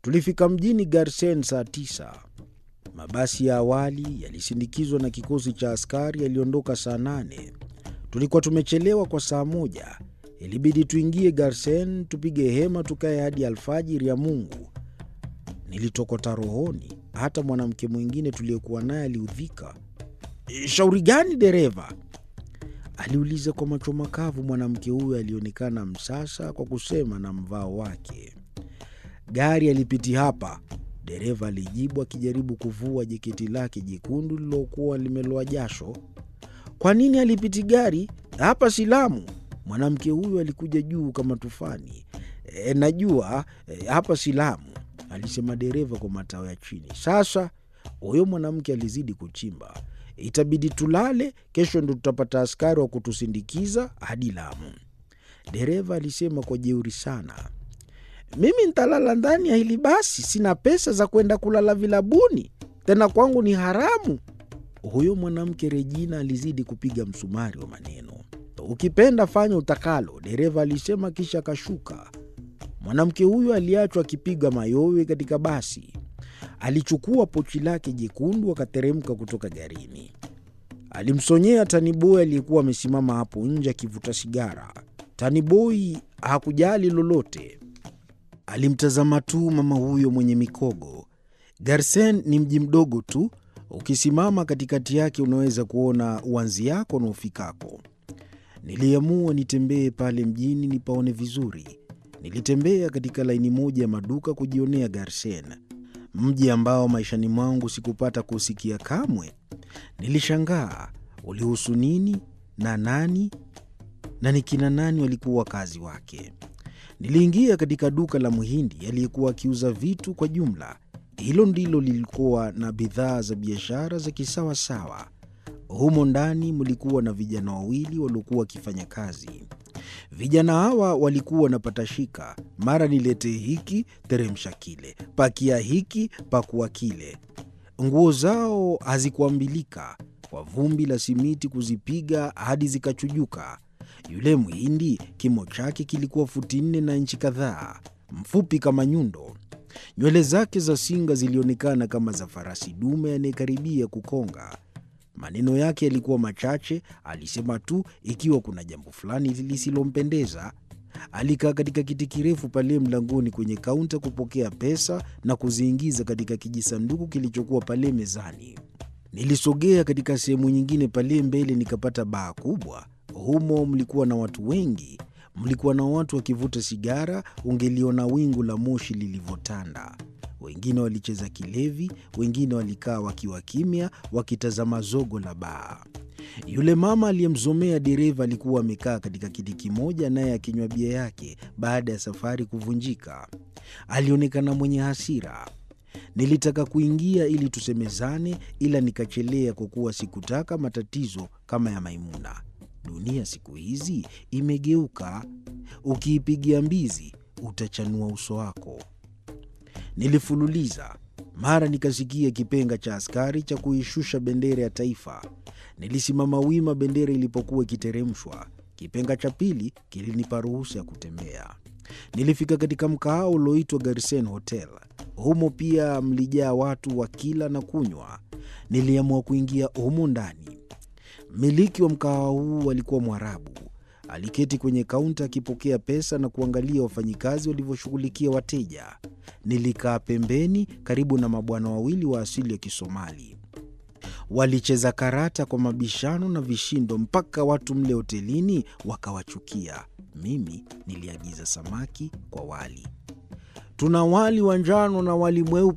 Tulifika mjini Garsen saa tisa. Mabasi ya awali yalisindikizwa na kikosi cha askari yaliondoka saa nane. Tulikuwa tumechelewa kwa saa moja. Ilibidi tuingie Garsen, tupige hema, tukae hadi alfajiri ya Mungu. Nilitokota rohoni. Hata mwanamke mwingine tuliyekuwa naye aliudhika. Shauri gani dereva? aliuliza kwa macho makavu. Mwanamke huyo alionekana msasa kwa kusema na mvao wake. Gari alipiti hapa, dereva alijibu akijaribu kuvua jeketi lake jekundu lililokuwa limeloa jasho. Kwa nini alipiti gari hapa? Silamu. Mwanamke huyo alikuja juu kama tufani. E, najua e, hapa Silamu, alisema dereva kwa matao ya chini. Sasa huyo mwanamke alizidi kuchimba. Itabidi tulale, kesho ndo tutapata askari wa kutusindikiza hadi Lamu. Dereva alisema kwa jeuri sana. Mimi ntalala ndani ya hili basi, sina pesa za kwenda kulala vilabuni, tena kwangu ni haramu. Huyo mwanamke Regina alizidi kupiga msumari wa maneno. Ukipenda fanya utakalo, dereva alisema, kisha akashuka. Mwanamke huyo aliachwa akipiga mayowe katika basi. Alichukua pochi lake jekundu akateremka kutoka garini. Alimsonyea taniboi aliyekuwa amesimama hapo nje akivuta sigara. Taniboi hakujali lolote, alimtazama tu mama huyo mwenye mikogo. Garsen ni mji mdogo tu, ukisimama katikati yake unaweza kuona uanzi yako na ufikako. Niliamua nitembee pale mjini nipaone vizuri. Nilitembea katika laini moja ya maduka kujionea Garsen, mji ambao maishani mwangu sikupata kusikia kamwe. Nilishangaa ulihusu nini na nani na ni kina nani walikuwa wakazi wake. Niliingia katika duka la Mhindi aliyekuwa akiuza vitu kwa jumla. Hilo ndilo lilikuwa na bidhaa za biashara za kisawasawa. Humo ndani mlikuwa na vijana wawili waliokuwa wakifanya kazi. Vijana hawa walikuwa wanapata shika, mara niletee hiki, teremsha kile, pakia hiki, pakua kile. Nguo zao hazikuambilika kwa vumbi la simiti kuzipiga hadi zikachujuka. Yule Mhindi kimo chake kilikuwa futi nne na inchi kadhaa, mfupi kama nyundo. Nywele zake za singa zilionekana kama za farasi dume anayekaribia kukonga. Maneno yake yalikuwa machache, alisema tu ikiwa kuna jambo fulani lisilompendeza. Alikaa katika kiti kirefu pale mlangoni kwenye kaunta kupokea pesa na kuziingiza katika kijisanduku kilichokuwa pale mezani. Nilisogea katika sehemu nyingine pale mbele, nikapata baa kubwa. Humo mlikuwa na watu wengi, mlikuwa na watu wakivuta sigara, ungeliona wingu la moshi lilivyotanda. Wengine walicheza kilevi, wengine walikaa wakiwa kimya, wakitazama zogo la baa. Yule mama aliyemzomea dereva alikuwa amekaa katika kiti kimoja, naye akinywa bia yake baada ya safari kuvunjika. Alionekana mwenye hasira. Nilitaka kuingia ili tusemezane, ila nikachelea kwa kuwa sikutaka matatizo kama ya Maimuna. Dunia siku hizi imegeuka, ukiipigia mbizi utachanua uso wako. Nilifululiza, mara nikasikia kipenga cha askari cha kuishusha bendera ya taifa. Nilisimama wima bendera ilipokuwa ikiteremshwa. Kipenga cha pili kilinipa ruhusa ya kutembea. Nilifika katika mkahawa ulioitwa Garsen Hotel. Humo pia mlijaa watu wa kila na kunywa. Niliamua kuingia humo ndani. Mmiliki wa mkahawa huu alikuwa Mwarabu. Aliketi kwenye kaunta akipokea pesa na kuangalia wafanyikazi walivyoshughulikia wateja. Nilikaa pembeni karibu na mabwana wawili wa asili ya Kisomali. Walicheza karata kwa mabishano na vishindo mpaka watu mle hotelini wakawachukia. Mimi niliagiza samaki kwa wali. Tuna wali wa njano na wali mweupe